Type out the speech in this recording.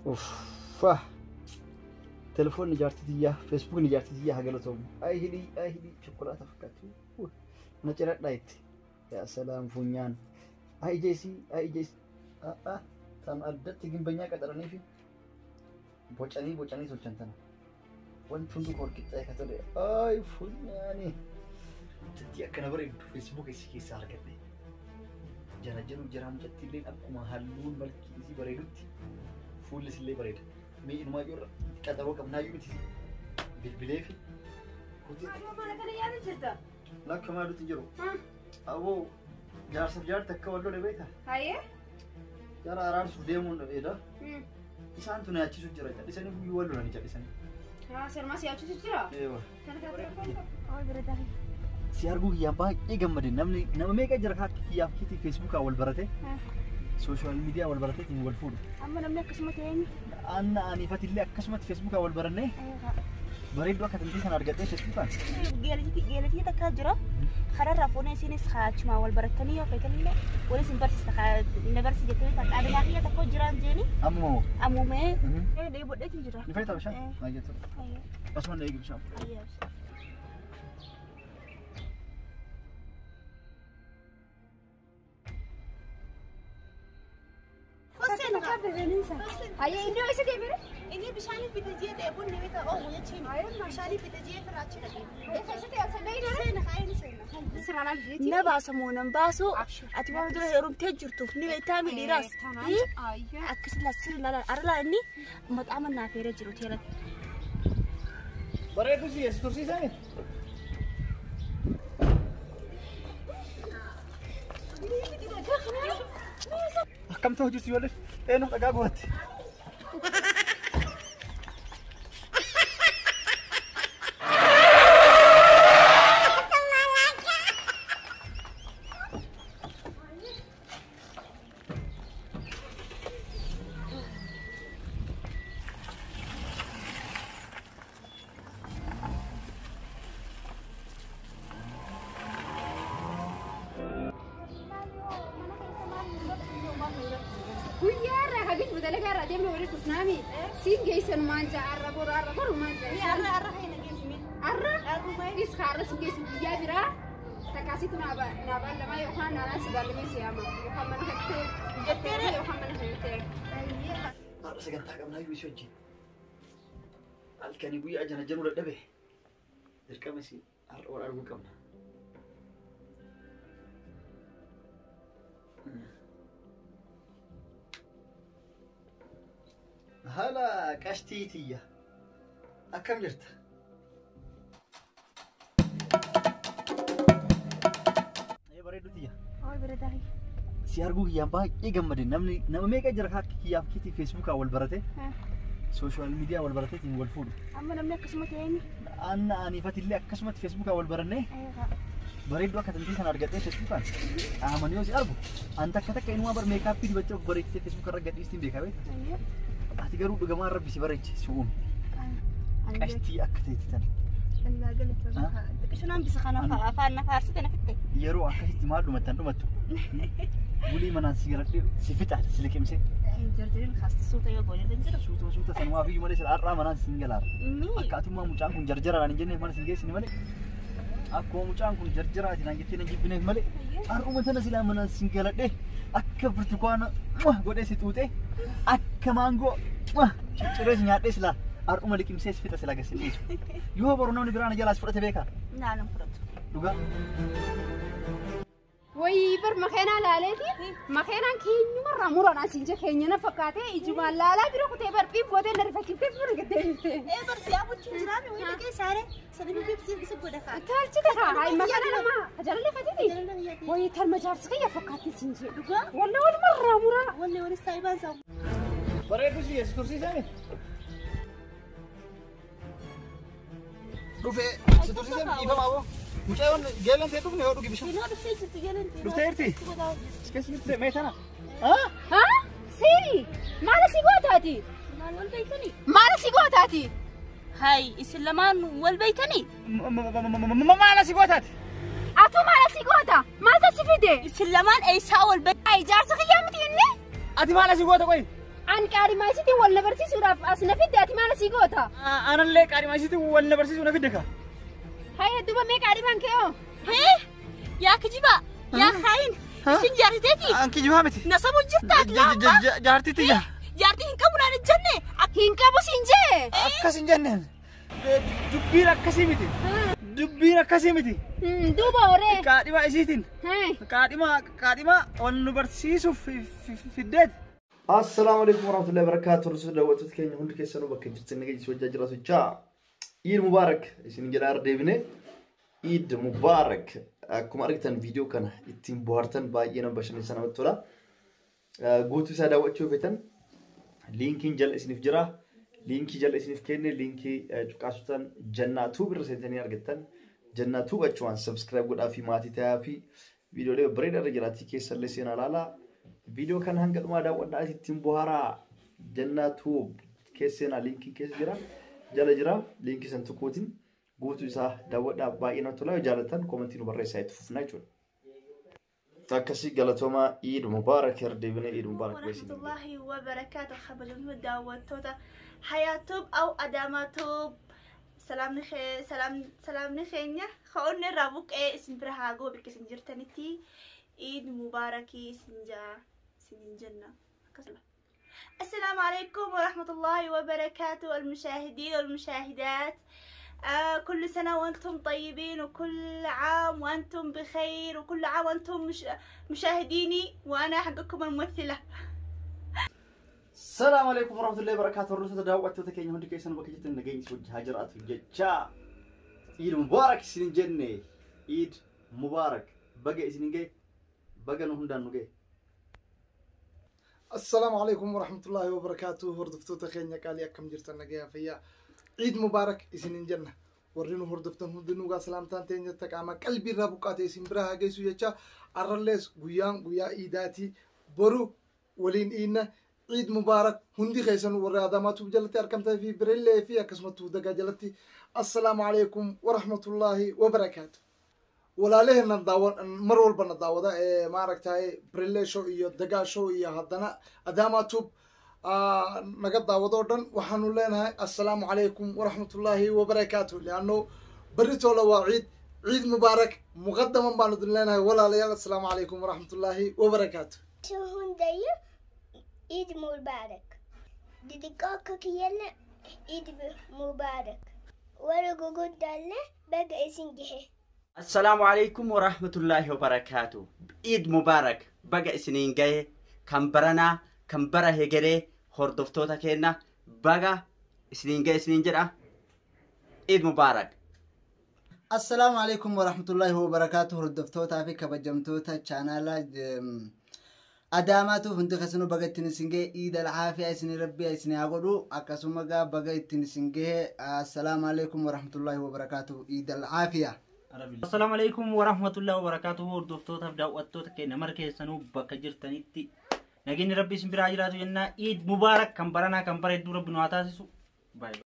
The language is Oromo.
Uffaa. Telefoonni ijaartii xiyyaa, feesbuukni ijaartii xiyyaa haa galatoomu. Ayi hidhii, ayi hidhii, chokolaata fakkaatu. Na ciradhaa itti. Yaa salaam funyaan. Ayi ijeesii, ayi ijeesii. Aa, tan addatti gimbanyaa qaxaranii fi bocanii bocanii tolchan tana. Wanti hundi koo qixxaa'e ka tole. Ayi funyaani. Tatti akkana bareeddu feesbuuka isii keessaa argadhe. Jara jiru jara mucatti illee akkuma halluun malkii isii bareedutti fuulli illee bareeda. Mee inumaa jirra qaxaroo qabnaayyuu miti bilbilee fi lakka maalutti jiru. Aboo jaarsaaf jaarti akka wal lole beekta. Jara araarsuuf deemuun dheeda. Isaantu na yaachisu jira callisanii guyyuu wal lolanii callisanii. Eewa. Si arguu kiyyaan baay'ee gammade namni nama meeqa jira kaa kiyyaaf kitii feesbuukaa wal barate sooshaal miidiyaa wal barateetiin wal fuudhu. Amma namni akkasuma ta'een Anna aniifatillee akkasumatti feesbuukaa wal barannee bareedduu akka tantii sana argadhee feesbuukaan. geelatii takka jira. Kanarraa fuunee isinis achuma wal barattanii yoo feetanillee wal isin barsiista na barsi jettee kan dhaabinaa kiyya tokko jiraan jeeni Amma moo ammumee Mhm. dheebodheetiin jira. ni fayyada bishaan? Baay'ee ture. Asuma na eegi bishaan. Hayyee iddoo isa deemire? Inni bishaaniif bita jee dheebuun ni bita oomu jechuun. Bishaaniif bita jee firaachi dhagee. Na baasa moo nan baasu ati waan dura heerumtee jirtu ni beektaa midhiiraas. Akkasuma sirri laala arlaa inni maqaa mannaa feeree jiru teelatti. Bareedduu si eessa tursiisanii? Akkamta hojjetu ijoollee? Eenyu dhagaa gooti? Guyyaarraa hagis badalagaa irraa deemnee walitti dhufnaami. Siin geessan maanja arra boru arra boru maanja. Arra is kaarra siin geessu guyyaa biraa. Takkaasitu naabaan lamaa yookaan naanaan si baallamee si yaama. Yookaan mana kattee jettee yookaan mana kattee. Haadha sagantaa qabnaa iyyuu isii wajjin. Halkanii guyyaa jana januu dadhabe. Dirqama isii har'a wal arguu qabna. Haala qashtii tiyya. Akkam jirta? Ee bareedduu tiyya. Si arguu kiyyaan baay'ee gammade namni nama meeqa jira kaa kiyyaaf kitii feesbuukaa wal barate sooshaal miidiyaa wal barateetiin wal fuudhu. Amma namni akkasuma ta'een Anna aniifatillee akkasumatti feesbuukaa wal barannee bareedduu akka tantii sana argadhee feesbuukaan qaamanii yoo si argu anta akka takka inumaa bar meekaappii dibachaa of bareechitee feesbuuka irra gadhiistiin beekaa beekta. Ati garuu dhugamaan rabbi si bareechi si uume. Qashtii akka ta'etti tana. Qishinaan bisa kana afaan na faarsite na fitte. Yeroo akkasitti maal dhumattan dhumattu. Bulii manaan si garadhee si fixa si liqimsee. Jarjariin kaasti suuta yoo boole hin jiru. Suutuma suuta sanumaa fi malee sila har'aa manaan siin galaara. Akka atummaa mucaan kun jarjaraan hin jenneef mana siin geessine malee. Akkuma mucaan kun jarjaraatiin aan jettee na jibbineef malee. Har'uma sana silaa manaan siin galadhee akka burtukaana godhee si xuuxee akka maangoo cicciree si nyaadhee silaa har'uma liqimsee si fixa sila agarsiisu. Yoo boru namni biraan jalaas fudhate beekaa. Naanan fudhatu. Dhugaa. Wayii bar makeenaa laaleeti. Makeenaan keenyumarraa muranaa siin jee keenya na fakkaatee ijumaan laalaa bira kutee bar dhiibbootee na rifachiiftee bira gaddeebifte. Ee barsi abutti jiraan wayii dhagee saare sadii bibsi bisa godha kaa. Taalchite kaa hayi makana namaa tajaajila fatiti. Wayii talma jaarsi kiyya fakkaatti siin jee. Dhugaa Walla walumarraa muraa. wallee walis taa'ibaan saamu. Bareedduu si eessa tursiisanii? Dhufee si tursiisan dhiifamaa boo. Mucaayoon geelan ta'e dhufne yoo dhugi bishaan. Dinaa dhuftee jirti galanti. Dhuftee jirti? Si keessa jirti mee tana? Haa? Haa? Siini? Maala si gootaati? Maal wal beektanii? Maala si gootaati? Hai isin lamaan wal beektanii? Maala si gootaati? Atu maala si goota? Maaltu si fide? Isin lamaan eessaa wal beektanii? Ay jaarsa kiyyaa miti inni? Ati maala si goota qoyi? An qaadhimaa isiitiin wal na barsiisuudhaaf as na fidde ati maal asii goota? Anallee qaadhimaa isiitti wal na barsiisuu na fidde ka. Hayya duuba mee qaadhimaan kee hoo? Hee? Yaa kijiba! Yaa kaayin! Isin jaartiteeti? Anki jibaa miti. Nasabu jirtaa laamba? Jaartitti ija. Jaartii hin qabu naan hin jenne? Hin qabu siin jee. Akkas hin jenneen. Dubbiin akkasii miti. Dubbiin akkasii miti. Hmm, Duuba horee. Qaadhimaa isiitiin. Hee. Qaadhimaa qaadhimaa wal nu barsiisuuf fiddeeti. Assalaamu alaikum warahmatullahi wabarakatuh. Tursu daawwattoota keenya hundi keessanuu bakka jirtan nageenya wajjaa jiraatu jechaa. Iid Mubaarak isin jedhaa deebine. Iid Mubaarak akkuma argitan viidiyoo kana ittiin bohaartan baay'ee nama bashannansiisa namatti tola. Guutuu isaa daawwachuu feetan liinkiin jala isiniif jira. Liinkii jala isiniif kenne liinkii cuqaasutan jannaatuu bira seentanii argattan. Jannaatuu achumaan sabskiraayib godhaa fi maatii ta'aa fi viidiyoolee bareedaa irra jiraatii keessallee seenaa ilaalaa. Viidiyoo kana hanga dhumaa daawwadhaa ittiin bohaaraa jannaatuu keessa seenaa liinkiin keessa jira. Jala jira liinkii san tuquutiin guutuu isaa daawwadhaa baay'ee namatti tola. Yoo jaallattan koomentii nu barreessaa itti fufnaa jechuudha. Akkasii galatoomaa Iid Mubaarak herdeebinee Iid Mubaarak beeksifne. warahmatullahi wabarakatuh kabajamtoota daawwattoota hayaatuub au adaamaatuub salaamni kee- salaam- salaamni keenya ka'oonni irraa buqqee isin bira haa ga'u bakka isin jirtanitti iid mubaarakii isin jaa isin jenna akkasuma السلام عليكم ورحمة الله وبركاته المشاهدين والمشاهدات آه كل سنة وأنتم طيبين وكل عام وأنتم بخير وكل عام وأنتم مش مشاهديني وأنا حقكم الممثلة ሰላም አለይኩም ወራህመቱላሂ ወበረካቱ ወርሰተ daawwattoota keenya hundi keessan bakka jirtan nageenya isin wajjin haa jiraatu jecha iid mubaarak isin jenne iid mubaarak baga isin ga'e baga nu hundaan nu ga'e السلام عليكم ورحمة الله وبركاته هردفتوتا خينيا قالي أكم جرتا نجيا فيا عيد مبارك إسنين جنة ورينو هردفتن هندنوغا سلامتان تينيا تقاما قلبي رابقات إسن براها جيسو يجا أرلس غيان غيا إيداتي برو ولين إينا عيد مبارك هندي خيسن ورا داماتو جلتي أركمتا في بريلي في أكسمتو دقا جلتي السلام عليكم ورحمة الله وبركاته walaalaheenna daawa mar walbana daawada ee maaragtay brille show iyo dagaa show iyo haddana adama tube ah, naga daawadoo dhan waxaanu leenahay assalaamu calaykum waraxmatullaahi wabarakaatu lianno berritoola waa ciid ciid mubaarak muqadaman baanu idin leenahay walaalayaal assalaamu calaykum waraxmatullaahi wabarakaatu hundayo Eid Mubarak. Didikaka kiyalla Eid Mubarak. Wara gugudalle baga isin jihe. Assalaamu alaikum warahmatullaahi wabarakaatu. Iid Mubaarak baga isiniin gahe kan baranaa kan bara hegeree hordoftoota keenya baga isiniin gahe isiniin jedha. Iid Mubaarak. assalaamu calaykum waraxmatullaahi wabarakaatu hordoftootaa fi kabajamtoota chaanaalaa em, adaamaatuuf hundi kasinu baga ittiin isin gahe iid alcaafiyaa isin rabbiya isin haa godhu akkasuma gaa baga ittiin isin gahe assalaamu calaykum waraxmatullaahi wabarakaatu iid alcaafiyaa Assalaamu alaikum warahmatullahi wabarakatuhu hordoftootaaf daawwattoota keenya mara keessanuu bakka jirtanitti nageenyi rabbi isin biraa jiraatu jennaa iid mubaarak kan baranaa kan bara hedduu rabbi nu haa taasisu. Bye.